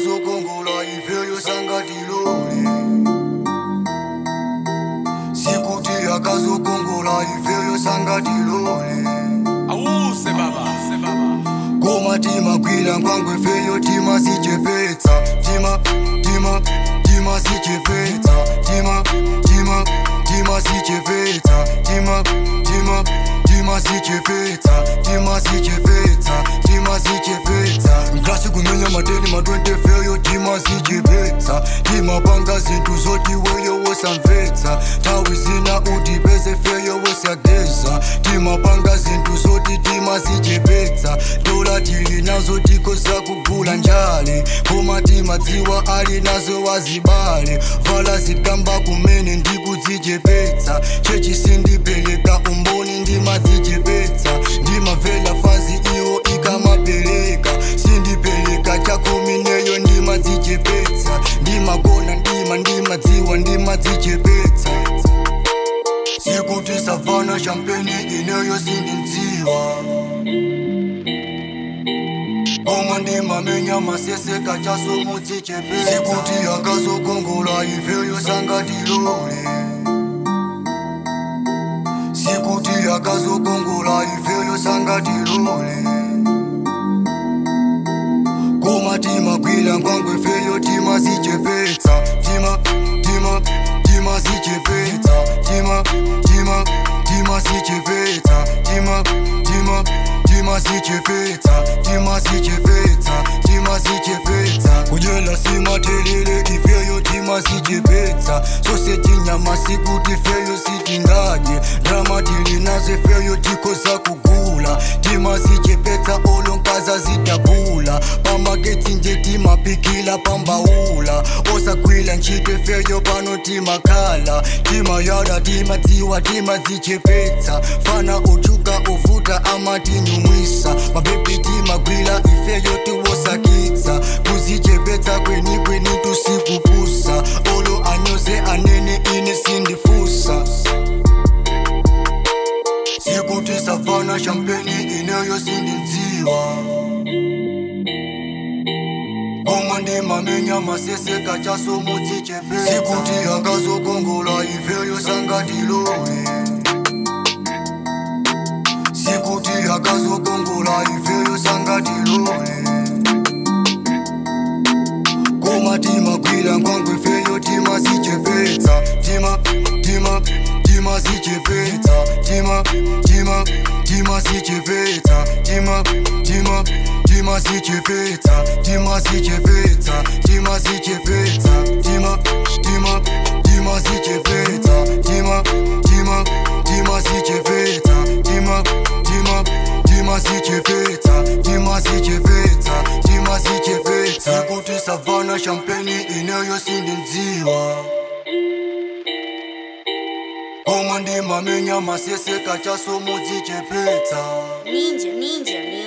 akazokongola ifeyo sangatilole sikuti akazokongola ifeyo sangatilole awuse baba se baba koma timagwira nkwangwe feyo timasichepetsa tima tima timasichepetsa tima tima timasichepetsa tima tima timasichepetsa timasichepetsa timasichepetsa ngasi kumenya mateni ma 20 feyo timasichepetsa timapanga zinthu zoti weyo wosamvetsa nthawi zina utipeze feyo wosageza timapanga zinthu zoti timasichepetsa dola tili nazo tikoza kugula njale koma timadziwa ali nazo wazibale vala zikamba kumene ndikudzichepetsa chechi sindipeleka umboni ndimadzichepetsa ndimavela fazi iwo ikamapereka sindipeleka chakumi neyo ndimadzichepetsa ndimagona ndima ndimadziwa ndimadzichepetsa sikuti savana champeni ineyo sindindziwa koma ndimamenya maseseka chasomudzichepetsa sikuti akazokongola ifeyo sangatilole sikuti akazokongola ifeyo sangatilole koma timagwira nkwangwe feyo timasichepetsa tima tima timasichepetsa tima tima timasichepetsa tima tima timasichepetsa timasichepetsa timasichepetsa kudyela simathelele ifeyo timasichepetsa sose tinyama sikuti feyo sitingadye drama tilinazo feyo tikoza kugula timasichepetsa olonkaza zidabula pamaketsi nje timapikila pambaula osagwila ntchito feyo pano timakhala timayada timadziwa timadzichepetsa fana uchuka uvuta amatinyumwisa mabebi timagwila ifeyo tiwosakitsa kuzichepetsa kweni kweni tusikupusa olo anyoze anene ine sindifusa sikuti savana champeni ineyo sindindziwa koma ndimamenya maseseka chasomudzichepetsa sikuti akazokongola ifeyo sangatilole sikuti akazokongola ifeyo sangatilole koma timagwira nkwangwe feyo timasichepetsa tima tima timasichepetsa tima tima timasichepetsa tima tima timasichepetsa timasichepetsa timasichepetsa tima tima timasichepetsa tima tima timasichepetsa tima tima timasichepetsa timasichepetsa timasichepetsa sikuti savana champeni ineyo sindindziwa koma ndimamenya maseseka chasomudzichepetsa Ninja, ninja, ninja.